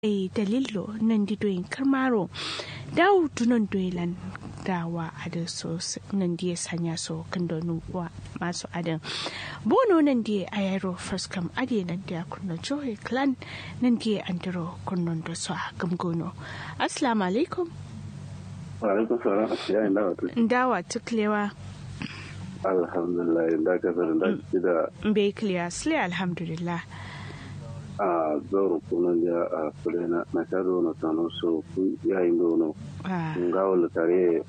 e dalillo nan di doyin karmaro dawo dunan doyilan dawa adin so nan di sanya so kan donu wa masu adin bono nan di ayaro first kam ade nan di kunno joy clan nan di andro kunnon do so gamgono assalamu alaikum wa alaikum salam ya inda wato dawa tuklewa alhamdulillah da ka sanar da da bai clear sle alhamdulillah a zoro kunan da a kule na na kado na tano so ku yayin dono nga wala tare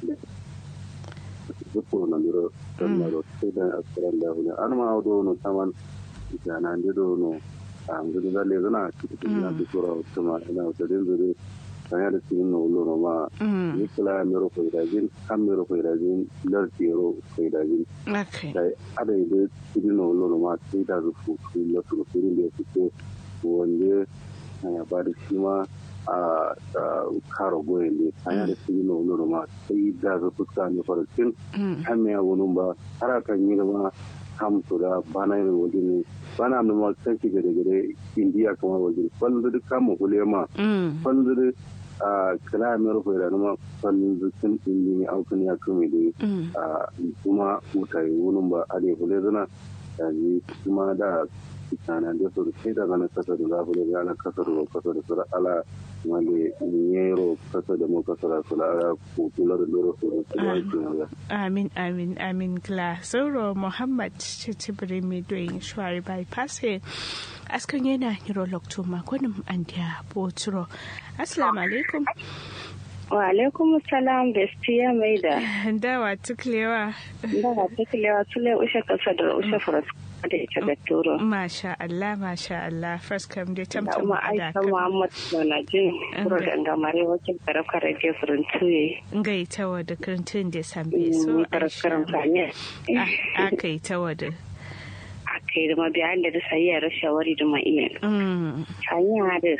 zuko na miro tan na ro sai da askaran da hune an ma do no taman jana ndi do no a ngudu da le zana kitin na bi kura kuma ina da din zure sanya da cikin na ulo no ma ni kula miro ko idajin kan miro ko idajin lar tiro ko idajin okay dai ada ide cikin na ulo no ma sai da zufu su la su ko da su wanda ya ba da shi ma a karo goyen ne hanya da su yi na wani ma sai da za fuska ne farashin hanya wani ba har kan yi ma kamto da bana yin waje ne bana mai ma kan shi gare gare indiya kamar waje kwallo da kama kule ma kwallo da a kala mai rufe da numa kwallo da sun indi ne aukan ya kame da kuma mutane wani ba a da kule zana da kuma da kitana da su sai daga na kasa da zafi da ana kasa da kasa da sura ala wale nyero kasa da mu kasa da sura ala kutula da loro su da amin amin amin kla sauro muhammad chitibri mi doing shwari bypass he askan yana hiro lokto makonin andiya boturo assalamu alaikum wa alaikum salam bestiya mai da dawa tuklewa dawa tuklewa tule ushe kasa da ushe furas da ita da turo masha Allah masha Allah first kam dai tamtam da aisha muhammad na jin kuro da ngamare wakil karafka radio frontuye ngai tawa da krantun da sambe so karafkaran fanye aka yi tawa da aka yi da mabiyan da sai ya shawari da mai hanya da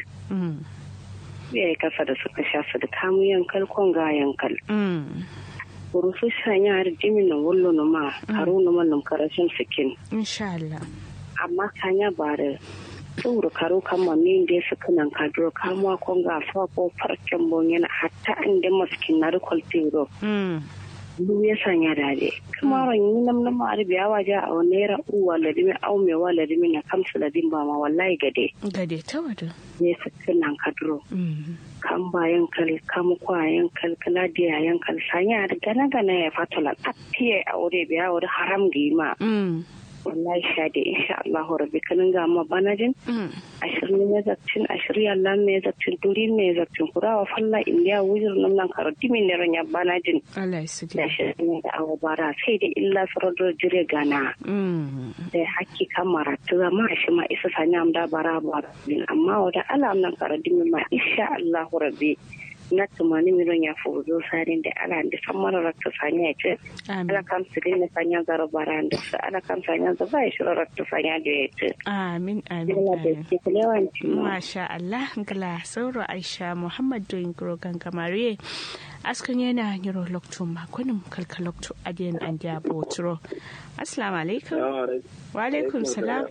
ya yi kasa da suka shafa da kamu yankal kon ga yankal. Kurusu shanya har jimin na wallo na ma karo na mallam karashin sikin. Insha Allah. Amma kanya ba da tsoro karo kama min da su kanan kadro kamuwa kon ga fa ko farcen bon yana hatta inda maskin na rikol tero. du ya sanya dade kuma ran yi nam nam ari biya waje a naira uwa ladimi au me wa ladimi na kamsu ladin ba ma wallahi gade gade ta wada ne sakin nan kadro kan bayan kal kam kwayan kal kala dia yan kal sanya da gana gana ya fatala tafiye a wuri biya wuri haram gima wallahi shade insha Allah rabbi kanin ga ma banajin ashirin ne zakcin ashirin Allah ne zakcin duri ne zakcin kurawa falla indiya wujir nan nan karati min ne ranya banajin Allah ya sidi da shirin da awa bara sai da illa sarar jire gana da hakki kamara ta zama shi ma isa sanya am da bara bara amma wada alam nan karati min ma insha Allah rabbi na tumani miron ya fuzo sarin da ala da san mara rakta sanya ce ala kam su ne sanya zara bara da su ala kam sanya za ba shi rakta sanya da ya ce amin amin masha Allah gala sauro Aisha Muhammad doyin grogan kamare askan yana yiro lokto makonin kalkalokto adiyan an da botro assalamu alaikum wa alaikum salam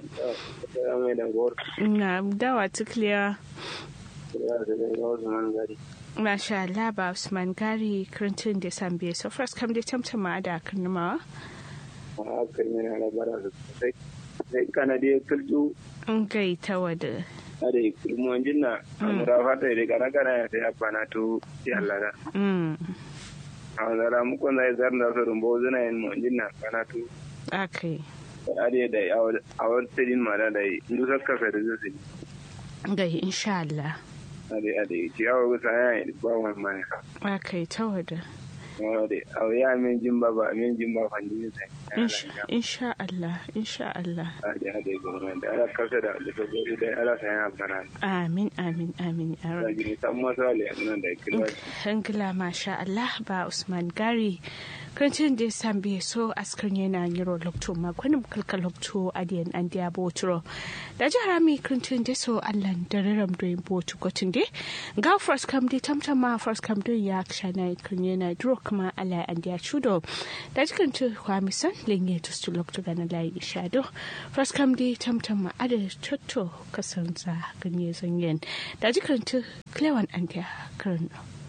na dawa tukliya Masha Allah ba Usman Gari Clinton da Sambe so first kam dai tamtama da karnamawa. A kan yana da bara da sosai. Sai kana da kulju. An gai ta wada. Ada kulmu jinna amura fata da kana kana ya sai abana to ya Allah da. Mm. A zara mu kon zai zar da su rumbo zuna yin mu jinna kana to. Okay. Ada da a wani tsadin ma da da indu sakka fa da zai. Gai insha Allah. ade ade ciyawa gusa ya yi ba wani mani aka yi ta wada ade a ya min jin ba ba min jin ba fanji sai insha Allah insha Allah ade ade gwamnati da ala kasa da da gobe da ala sai ya bana amin amin amin ya rabbi san masale nan da kira hangila masha Allah ba Usman Gari karancin da sambe so askar yana yiro lokto makon kalkal lokto adiyan an dia botro da jihar mi karancin da so allan da raram do botu gotin de ga first kam de tamtama first kam do ya kshana kan yana dro kuma ala an dia chudo da jikan tu kwamisan lenye to stu lokto gana lai shado first kam de tamtama ada chotto kasanza ganye zanyen da jikan tu klewan an dia karno